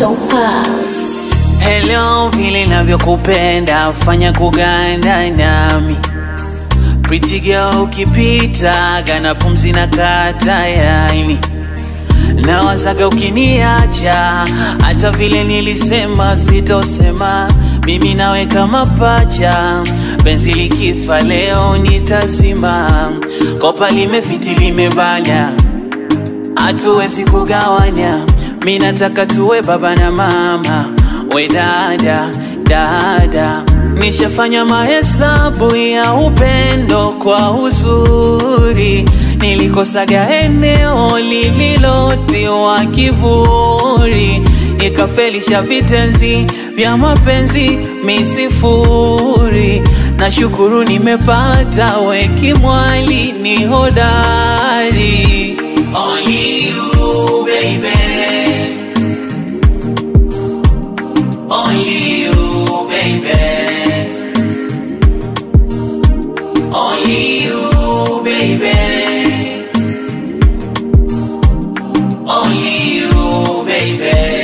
Topaz. Hello, vile navyokupenda fanya kuganda nami Pretty girl ukipita gana pumzi na kata yaini nawazaga ukiniacha hata vile nilisema sitosema mimi nawe kama pacha penzi likifa leo nitazima kopa limefiti limebanya hatuwezi kugawanya mi nataka tuwe baba na mama we dada dada nishafanya mahesabu ya upendo kwa uzuri nilikosaga eneo lililotiwa kivuli ikafelisha vitenzi vya mapenzi misifuri na shukuru nimepata wekimwali ni hodari Only you, baby. Only you, baby. Only you, baby. Only you, baby.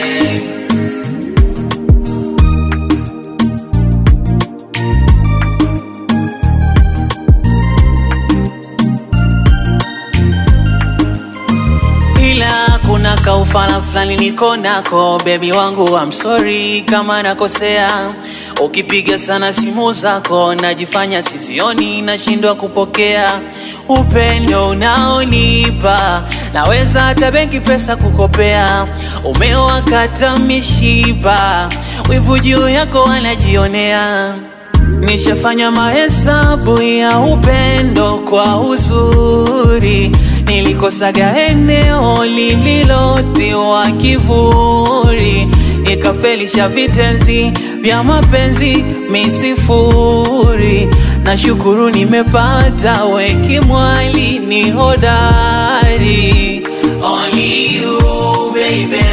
ila kuna kaufala fulani niko nako bebi wangu I'm sorry kama nakosea ukipiga sana simu zako najifanya sizioni nashindwa kupokea upendo unaonipa naweza hata benki pesa kukopea umewakata mishipa wivu juu yako wanajionea Nishafanya mahesabu ya upendo kwa uzuri, nilikosaga eneo lililotiwa kivuli, ikafelisha vitenzi vya mapenzi misifuri. Na shukuru nimepata wekimwali ni hodari, only you baby.